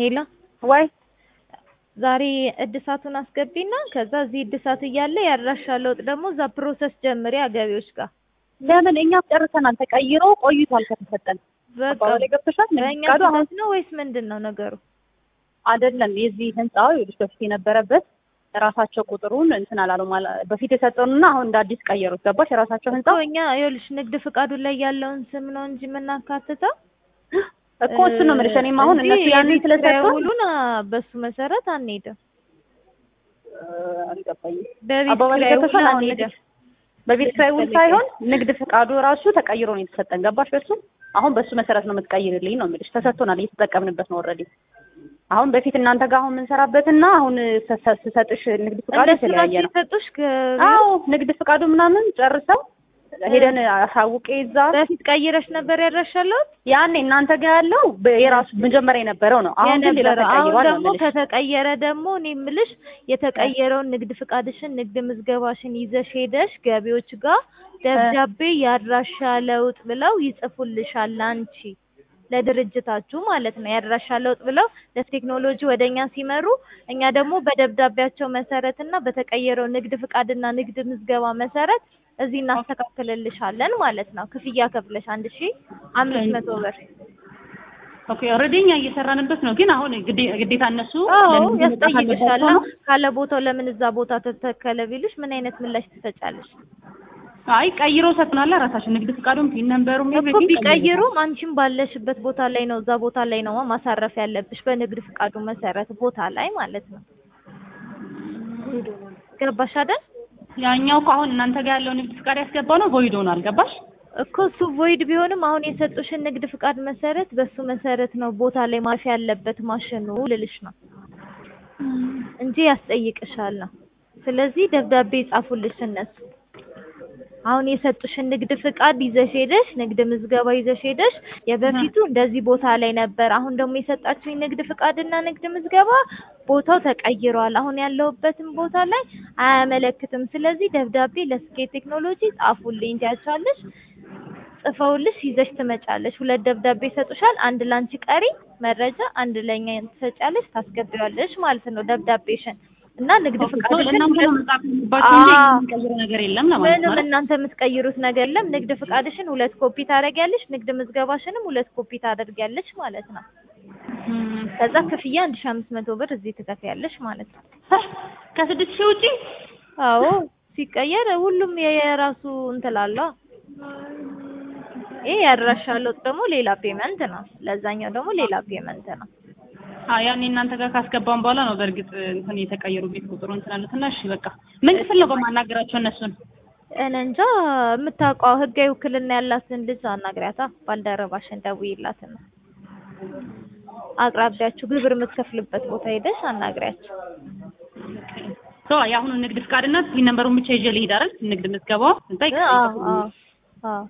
ሄሎ ወይ ዛሬ እድሳቱን አስገቢና ከዛ እዚህ እድሳት እያለ ያድራሻ ለውጥ ደግሞ እዛ ፕሮሰስ ጀምሪ ገቢዎች ጋር ለምን እኛ ጨርሰናል። ተቀይሮ ቆይቷል ከተሰጠን። በቃ አባባሌ ገብቶሻል? በእኛ ፍቃዱ አሁን ስህተት ነው ወይስ ምንድን ነው ነገሩ? አይደለም የዚህ ህንጻው ይኸውልሽ በፊት የነበረበት ራሳቸው ቁጥሩን እንትን አላሉ ማለት በፊት የሰጠኑና አሁን እንደ አዲስ ቀየሩት። ገባሽ? የራሳቸው ህንጻ እኮ እኛ ይኸውልሽ ንግድ ፍቃዱ ላይ ያለውን ስም ነው እንጂ የምናካትተው እኮ እሱ ነው የምልሽ። እኔም አሁን እንጂ እነሱ ያንን የቤት ኪራይ ስለሰጡ ውሉን አ፣ በሱ መሰረት አንሄድም። አልገባኝም። በቤት አባባሌ ኪራይ ውል ገብቶሻል? አሁን አንሄድም። በቤት ኪራይ ውል ሳይሆን ንግድ ፍቃዱ ራሱ ተቀይሮ ነው የተሰጠን። ገባሽ? በሱ አሁን በሱ መሰረት ነው የምትቀይርልኝ ነው የምልሽ። ተሰጥቶናል፣ እየተጠቀምንበት ነው ኦልሬዲ። አሁን በፊት እናንተ ጋር አሁን የምንሰራበትና አሁን ሰ- ስሰጥሽ ንግድ ፍቃዱ እንደሱ የተለያየ ናቸው ነው። የሰጡሽ ከ- አዎ ንግድ ፍቃዱ ምናምን ጨርሰው ሄደን አሳውቄ እዛ በፊት ቀይረሽ ነበር ያድራሻለሁት ያኔ እናንተ ጋር ያለው በ- የራሱ መጀመሪያ የነበረው ነው። አሁን ግን ሌላ የነበረው አሁን ተቀይሯል ነው ደግሞ የምልሽ። ከተቀየረ ደግሞ እኔ የምልሽ የተቀየረውን ንግድ ፍቃድሽን ንግድ ምዝገባሽን ይዘሽ ሄደሽ ገቢዎች ጋር ደብዳቤ ያድራሻ ለውጥ ብለው ይጽፉልሻል አንቺ ለድርጅታችሁ ማለት ነው። ያድራሻ ለውጥ ብለው ለቴክኖሎጂ ወደኛ ሲመሩ እኛ ደግሞ በደብዳቤያቸው መሰረት እና በተቀየረው ንግድ ፍቃድና ንግድ ምዝገባ መሰረት እዚህ እናስተካክልልሻለን ማለት ነው። ክፍያ ከፍለሽ አንድ ሺ አምስት መቶ ብር ኦኬ ኦልሬዲ እኛ እየሰራንበት ነው፣ ግን አሁን ግዴ- ግዴታ እነሱ አዎ ለምን መምጣት ያስጠይቅሻል። አለባቸው ነው? ካለ ቦታው ለምን እዛ ቦታ ተተከለ ቢሉሽ ምን አይነት ምላሽ ትሰጫለሽ? አይ ቀይሮ ሰጥናላ ራሳችን ንግድ ፍቃዱም ፒን ነምበሩም እኮ everything ቢቀይሩም አንቺም ባለሽበት ቦታ ላይ ነው እዛ ቦታ ላይ ነው ማሳረፍ ያለብሽ በንግድ ፍቃዱ መሰረት ቦታ ላይ ማለት ነው። ገባሽ አይደል? ያኛው እኮ አሁን እናንተ ጋር ያለው ንግድ ፍቃድ ያስገባው ነው ቮይድ ሆኗል። ገባሽ? እኮ እሱ ቮይድ ቢሆንም አሁን የሰጡሽን ንግድ ፍቃድ መሰረት በሱ መሰረት ነው ቦታ ላይ ማረፍ ያለበት ማሽኑ ልልሽ ነው እንጂ ያስጠይቅሻል ነው። ስለዚህ ደብዳቤ ይጻፉልሽ እነሱ። አሁን የሰጡሽን ንግድ ፍቃድ ይዘሽ ሄደሽ ንግድ ምዝገባ ይዘሽ ሄደሽ የበፊቱ እንደዚህ ቦታ ላይ ነበር፣ አሁን ደግሞ የሰጣችሁኝ ንግድ ፍቃድና ንግድ ምዝገባ ቦታው ተቀይሯል፣ አሁን ያለሁበትን ቦታ ላይ አያመለክትም። ስለዚህ ደብዳቤ ለስኬት ቴክኖሎጂ ጻፉልኝ ትያቻለሽ። ጽፈውልሽ ይዘሽ ትመጫለሽ። ሁለት ደብዳቤ ይሰጡሻል። አንድ ላንቺ ቀሪ መረጃ፣ አንድ ለኛ ትሰጫለሽ፣ ታስገቢዋለሽ ማለት ነው ደብዳቤሽን እና ንግድ ፍቃድሽን እናንተ ነው መጻፍ ያለባችሁ እንጂ አዎ። የምንቀይረው ነገር የለም ለማለት ምንም ነው። እናንተ የምትቀይሩት ነገር የለም። ንግድ ፍቃድሽን ሁለት ኮፒ ታደርጊያለሽ፣ ንግድ ምዝገባሽንም ሁለት ኮፒ ታደርጊያለሽ ማለት ነው። እም፣ ከዛ ክፍያ አንድ ሺህ አምስት መቶ ብር እዚህ ትከፍያለሽ ማለት ነው። ከስድስት ሺህ ውጪ አዎ ሲቀየር ሁሉም የራሱ እንትን አለው። ይሄ ያድራሻ ለውጥ ደግሞ ሌላ ፔመንት ነው። ለዛኛው ደግሞ ሌላ ፔመንት ነው። አዎ ያኔ እናንተ ጋር ካስገባን በኋላ ነው በእርግጥ እንትን የተቀየሩ ቤት ቁጥሩ እንትን አሉት እና እሺ በቃ ምን ክፍል ነው በማናገራቸው እነሱን እኔ እንጃ የምታውቀው ህጋዊ ውክልና ያላትን ልጅ አናግሪያታ። ባልደረባሽን ደውዪላትና አቅራቢያችሁ ግብር የምትከፍልበት ቦታ ሄደሽ አናግሪያቸው። ሶ የአሁኑ ንግድ ፍቃድና ፒን ነምበሩን ብቻ ይዤ ልሂድ አይደል? ንግድ ምዝገባው እዛ አዎ ይቀጥላል። አዎ አዎ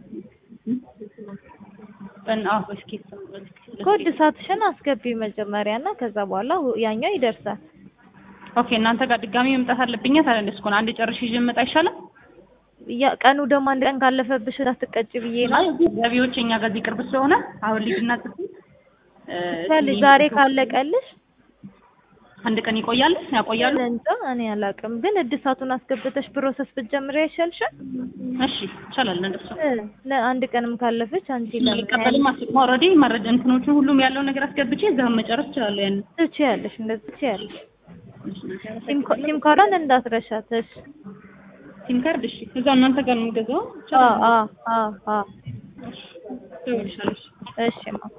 በን- አዎ እስኪ ኮድ እሳትሽን አስገቢ መጀመሪያ እና ከዛ በኋላ ሁ- ያኛው ይደርሳል። ኦኬ እናንተ ጋር ድጋሚ መምጣት አለብኝ ታዲያ እንደሱ ከሆነ አንድ ጨርሼ ይዤ መጣ አይሻልም? ያ ቀኑ ደግሞ አንድ ቀን ካለፈብሽ እንዳትቀጭ ብዬ ነው። አይ ገቢዎች እኛ ጋር እዚህ ቅርብ ስለሆነ አሁን ልጅና ጽፍ ስለዚህ ዛሬ ካለቀልሽ አንድ ቀን ይቆያል ያቆያሉ። እንጃ እኔ አላውቅም፣ ግን እድሳቱን አስገብተሽ ፕሮሰስ ብትጀምሪ አይሻልሽም? እሺ ይቻላል እንደሱ እ፣ ለአንድ ቀንም ካለፈች አንቺ ለምን ልቀበልም አስማ ኦልሬዲ መረጃ እንትኖቹን ሁሉም ያለውን ነገር አስገብቼ እዛ መጨረስ እችላለሁ። ያን ትችያለሽ፣ እንደዚህ ትችያለሽ። ሲም ካ- ሲም ካርዷን እንዳትረሻት። እሺ። ሲም ካርድ እሺ፣ እዛ እናንተ ጋር ነው የምገዛው። አዎ አዎ አዎ አዎ። እሺ፣ እሺ ማ